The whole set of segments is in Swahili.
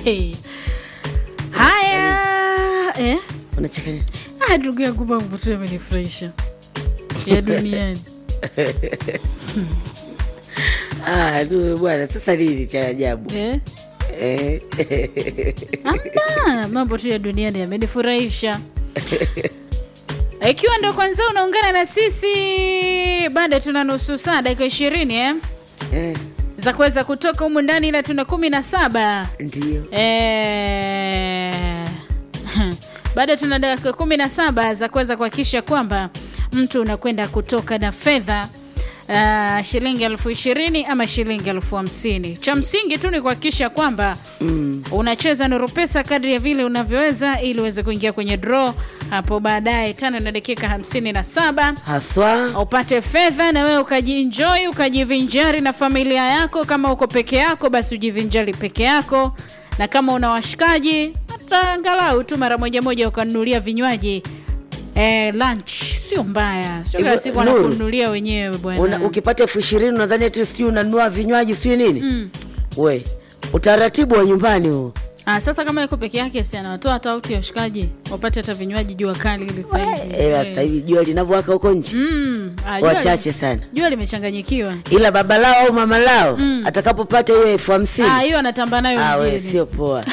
haya eh? unacheka nini? Ah, ndugu yangu mambo tu yamenifurahisha ya duniani Ah, du- bwana sasa nini cha ajabu eh? Eh. Amna, mambo tu ya duniani yamenifurahisha. Ikiwa ndo kwanza unaungana na sisi, bado tuna nusu saa, dakika ishirini eh? Eh, za kuweza kutoka humu ndani, ila tuna kumi na saba ndio eh, bado tuna dakika kumi na saba za kuweza kuhakikisha kwamba mtu unakwenda kutoka na fedha Uh, shilingi elfu ishirini ama shilingi elfu hamsini cha msingi tu ni kuhakikisha kwamba mm. unacheza nuru pesa kadri ya vile unavyoweza ili uweze kuingia kwenye draw hapo baadaye tano na dakika hamsini na saba haswa upate fedha na wewe ukajienjoy ukajivinjari na familia yako kama uko peke yako basi ujivinjari peke yako na kama una washikaji hata angalau tu mara moja moja ukanunulia vinywaji eh, lunch sio mbaya sio kila Hivyo, siku Nuru, wanakununulia wenyewe Una, bwana ukipata elfu ishirini unadhani ati sijui unanunua vinywaji sijui nini Mm. we utaratibu wa nyumbani huo Ah, sasa kama yuko peke yake si anawatoa hata auti ya washikaji wapate hata vinywaji jua kali ili sasa hivi. ila Eh. sasa hivi jua linavyowaka huko nje Mm, ah, jua wachache li- sana jua limechanganyikiwa ila baba lao au mama lao atakapopata hiyo elfu hamsini Ah, hiyo anatamba nayo Ah, we, mjini. sio poa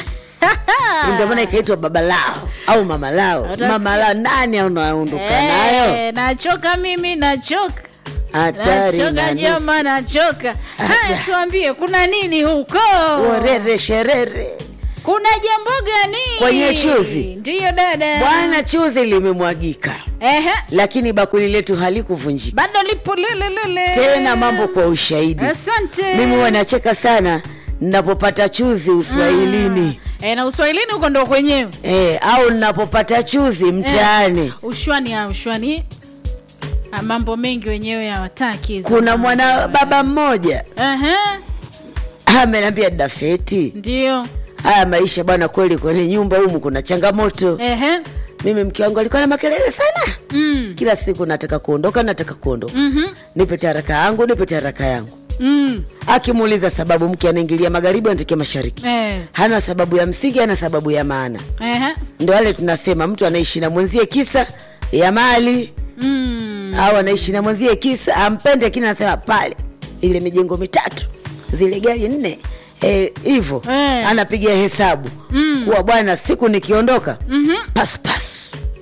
ndio maana ikaitwa baba lao au mama lao Utasikia. mama lao nani unaondoka nayo Eh, nachoka mimi nachoka hatari nachoka na nusu. jama nachoka haya tuambie kuna nini huko Orere sherere kuna jambo gani Kwenye chuzi. ndiyo dada bwana chuzi limemwagika Ehe, lakini bakuli letu halikuvunjika bado lipo lelelele tena mambo kwa ushahidi asante mimi huwa nacheka sana napopata chuzi uswahilini e, na uswahilini huko ndo kwenyewe eh, au napopata chuzi mtaani ushwani ah, ushwani ah, mambo mengi wenyewe hawataki hizo kuna mambo. mwana baba mmoja Ehe, amenambia dafeti ndio haya maisha bwana kweli kwenye nyumba humu kuna changamoto Ehe, mimi mke wangu alikuwa na makelele sana mm, kila siku nataka kuondoka nataka kuondoka mhm, nipe taraka yangu nipe taraka yangu mm, akimuuliza sababu mke anaingilia magharibi anatokea mashariki eh, hana sababu ya msingi hana sababu ya maana ehe, ndo wale tunasema mtu anaishi na mwenzie kisa ya mali mm, au anaishi na mwenzie kisa ampende lakini anasema pale ile mijengo mitatu zile gari nne hivyo Eh. anapiga hesabu Mm. kuwa bwana siku nikiondoka mhm. pasu pasu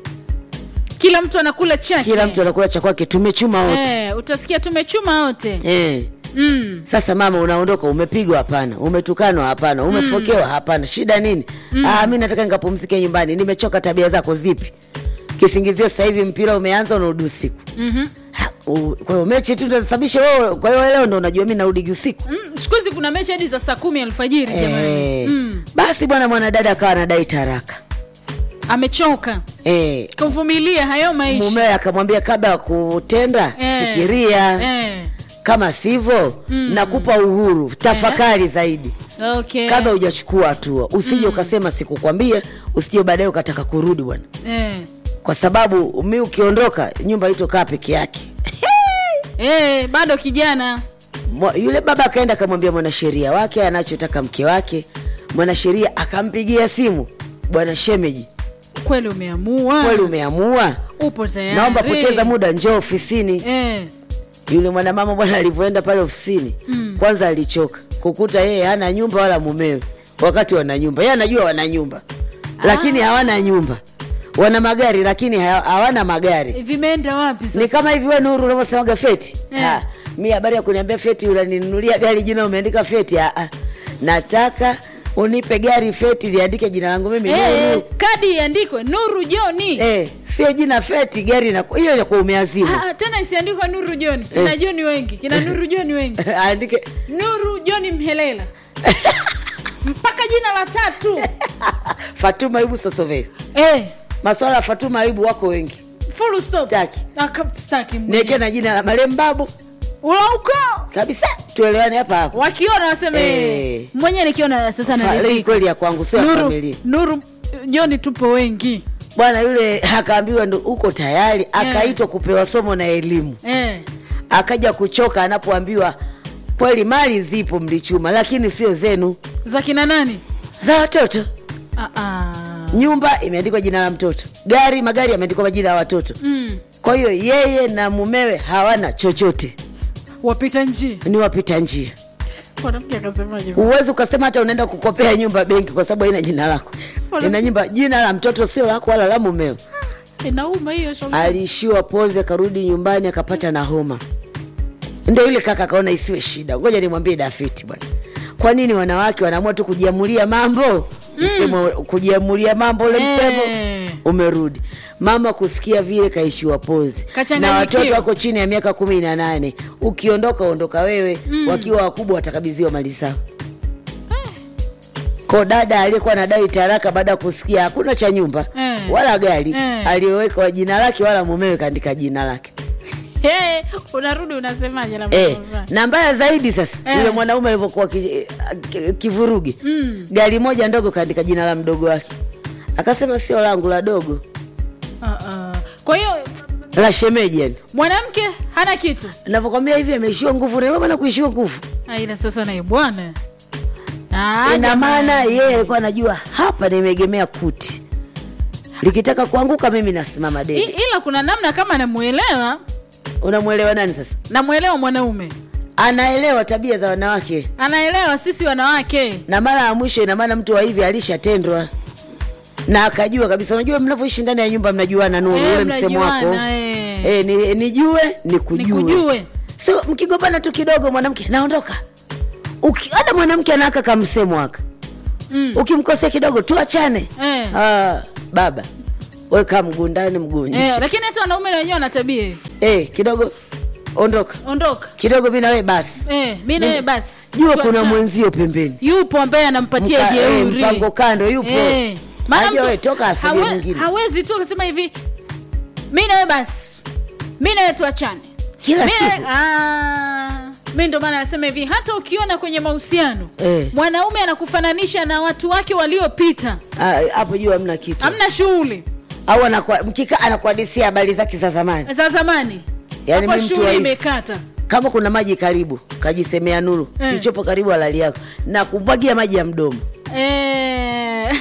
kila mtu anakula chake kila mtu anakula cha kwake tumechuma wote eh, utasikia tumechuma wote eh. mm. sasa mama unaondoka umepigwa hapana umetukanwa hapana umefokewa hapana shida nini ah, mi nataka nikapumzike nyumbani nimechoka tabia zako zipi kisingizio sasa hivi mpira umeanza unarudi usiku mhm. Ha, u- kwa hiyo mechi tu ndasababisha wewe kwa hiyo leo ndo unajua mi narudi usiku Mm, siku hizi kuna mechi hadi za saa kumi alfajiri jamani Eh, mm. basi bwana mwanadada akawa anadai taraka amechoka eh, kuvumilia hayo maisha mumewe akamwambia kabla ya kutenda Eh. fikiria eh. kama sivyo nakupa uhuru tafakari zaidi okay. kabla hujachukua hatua usije ukasema sikukwambia usije baadaye ukataka kurudi bwana eh. kwa sababu mi ukiondoka nyumba itokaa peke yake Eh, bado kijana Mwa- yule baba akaenda akamwambia mwanasheria wake anachotaka mke wake mwanasheria akampigia simu bwana shemeji kweli umeamua kweli umeamua upo tayari naomba poteza muda njoo ofisini eh. yule mwanamama bwana alivyoenda pale ofisini Mm. kwanza alichoka kukuta yeye hana nyumba wala mumewe wakati wana nyumba yeye anajua wana nyumba lakini hawana nyumba wana magari lakini ha- hawana magari vimeenda wapi sasa ni kama hivi we nuru unavyosemaga feti Eh. Ah, mi habari ya kuniambia feti unaninunulia gari jina umeandika feti Ah, ah. nataka unipe gari feti liandike jina langu mimi eh, nuru kadi iandikwe nuru joni eh, sio jina feti gari na hiyo yakuwa umeazimu Ah, ah, tena isiandikwa nuru joni kina joni wengi kina nuru joni wengi aandike nuru joni mhelela mpaka jina la tatu fatuma ibu sosoveli eh, maswala ya fatuma aibu wako wengi full stop Staki. Aka- staki niweke mwenyewe. na jina la malembabu ulauko kabisa tuelewane hapa hapa wakiona waseme Eh. mwenyewe nikiona sasa Fa- hii naridhika. kweli ya kwangu sio ya nuru, familia nuru joni tupo wengi bwana yule akaambiwa ndo uko tayari akaitwa kupewa somo na elimu eh. akaja kuchoka anapoambiwa kweli mali zipo mlichuma lakini sio zenu za kina nani za watoto Ah, ah. nyumba imeandikwa jina la mtoto gari magari yameandikwa majina ya watoto Mm. kwa hiyo yeye na mumewe hawana chochote wapita njia ni wapita njia mwanamke akasemaje huwezi ukasema hata unaenda kukopea nyumba benki kwa sababu haina jina lako Wala- ina nyumba jina la mtoto sio lako wala la mumeo inauma hiyo shoga. aliishiwa pozi akarudi nyumbani akapata na homa ndio yule kaka akaona isiwe shida ngoja nimwambie dafiti bwana kwa nini wanawake wanaamua tu kujiamulia mambo msemo kujiamulia mambo ule msemo Eh. umerudi mama kusikia vile kaishiwa pozi na Kachanganyikiwa. watoto wako chini ya miaka kumi na nane ukiondoka ondoka wewe wakiwa wakubwa watakabidhiwa mali zao ko dada aliyekuwa anadai taraka baada ya kusikia hakuna cha nyumba Eh. wala gari Eh. aliyoweka jina lake wala mumewe kaandika jina lake Hey, unarudi unasemaje na eh, mambo na mbaya zaidi sasa Eh. yule mwanaume alivyokuwa ki- ki- kivurugi Mm. gari moja ndogo kaandika jina la mdogo wake akasema sio langu la dogo Ah, ah. kwa hiyo la shemeji yani mwanamke hana kitu navyokwambia hivi ameishiwa nguvu ndio maana kuishiwa nguvu Ah, ila sasa naye bwana Ah, ina jamani. maana yeye alikuwa anajua hapa nimeegemea kuti likitaka kuanguka mimi nasimama I- dede ila kuna namna kama namwelewa unamwelewa nani sasa namwelewa mwanaume anaelewa tabia za wanawake anaelewa sisi wanawake na mara ya mwisho ina maana mtu wa hivi alishatendwa na akajua kabisa unajua mnavyoishi ndani ya nyumba mnajuana nuru Eh, ule msemo wako mnajuana, eh. e, ni, nijue nikujue nikujue so mkigombana tu kidogo mwanamke naondoka Uki- hata mwanamke anaaka kamsemo aka Mm. ukimkosea kidogo tuachane Eh. ah, baba weka mguu ndani mguu nje Eh, lakini hata wanaume na wenyewe wana tabia hiyo. eh, kidogo ondoka ondoka kidogo mi nawe basi eh, mi nawe basi jua kuna Tuachane. mwenzio pembeni yupo ambaye anampatia Mka- eh, jeuri mpango kando yupo Eh, maana Aje mtu we, toka asilie hawe- mwingine. hawezi tu akasema hivi mi nawe basi mi nawe tuachane Kila Mi nawe- siku. Ah, mi ndo maana nasema hivi hata ukiona kwenye mahusiano Eh. mwanaume anakufananisha na watu wake waliopita Ah, hapo juu hamna kitu hamna shughuli au anakuwa- mkika anakuhadisia habari zake za zamani za zamani Yaani hapo mi mtu wa shughuli hivi. imekata kama kuna maji karibu kajisemea nuru Eh. kilichopo karibu halali yako na kumwagia maji ya mdomo eh,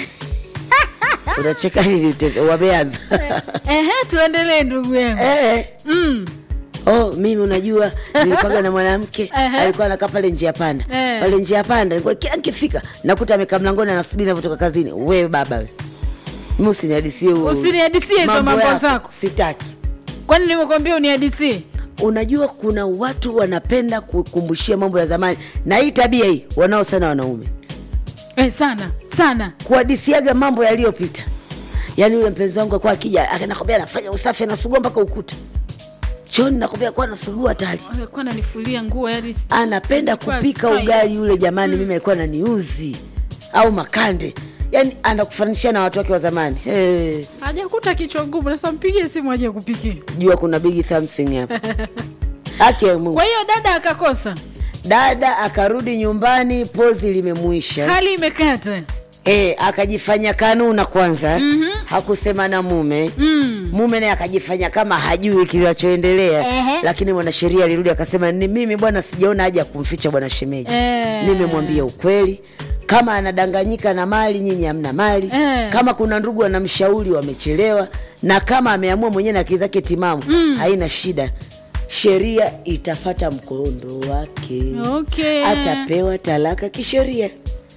unacheka nini tete? wameanza ehe tuendelee ndugu yangu Eh. mm. oh mimi unajua nilikuwaga na mwanamke Ehe. alikuwa anakaa pale njia panda Eh. pale njia panda nilikuwa kila nikifika nakuta amekaa mlangoni anasubiri navyotoka kazini wewe baba we mi usinihadisie huo- Usiniadisie hizo mambo yako. zako. sitaki kwani nimekwambia uniadisie unajua kuna watu wanapenda kukumbushia mambo ya zamani na hii tabia hii wanao sana wanaume eh, sana sana kuhadisiaga mambo yaliyopita yaani yule mpenzi wangu akuwa akija anakwambia anafanya usafi anasugua mpaka ukuta choni nakwambia kuwa anasugua tali alikuwa ananifulia nguo yani si- anapenda sikuwa kupika sky. ugali yule jamani mimi alikuwa naniuzi au makande yaani anakufanisha na watu wake wa zamani hey, hajakuta kichwa ngumu sasa mpigie simu aje kupikia jua kuna big something hapa haki ya Mungu. kwa hiyo dada akakosa dada akarudi nyumbani pozi limemuisha hali imekata e, akajifanya kanuna kwanza mm-hmm. hakusema na mume mm. mume naye akajifanya kama hajui kinachoendelea Ehe. lakini mwanasheria alirudi akasema ni mimi bwana sijaona haja ya kumficha bwana shemeji Eh. nimemwambia ukweli kama anadanganyika na mali nyinyi hamna mali Eh. kama kuna ndugu wanamshauri wamechelewa na kama ameamua mwenyewe na akili zake timamu mm. haina shida sheria itafata mkondo wake okay atapewa talaka kisheria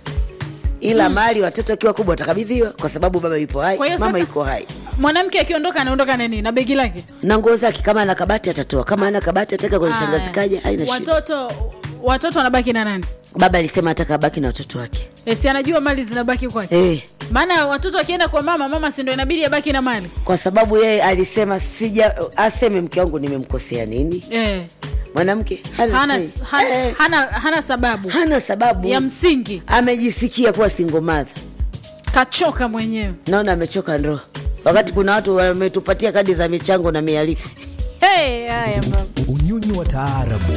ila mali watoto akiwa kubwa watakabidhiwa kwa sababu baba yupo hai Kwa hiyo mama sasa- yuko hai mwanamke akiondoka anaondoka na nini na begi lake na nguo zake kama ana kabati atatoa kama ana kabati ataka kwenye Aya. shangazi kaja haina shida watoto watoto wanabaki na nani baba alisema ataka abaki na watoto wake e, si anajua mali zinabaki kwake eh, maana watoto wakienda kwa mama mama si ndo inabidi abaki na mali kwa sababu yeye alisema sija aseme mke wangu nimemkosea nini e. mwanamke hana, hana, say. hana, eh, hana, hana sababu hana sababu ya msingi amejisikia kuwa singomadha kachoka mwenyewe naona amechoka ndoa wakati kuna watu wametupatia kadi za michango na mialiko hey, haya baba unyunyu wa taarabu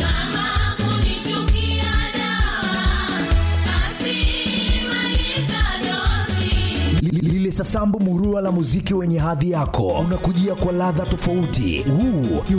Li- lile sasambu murua la muziki wenye hadhi yako unakujia kwa ladha tofauti huu ni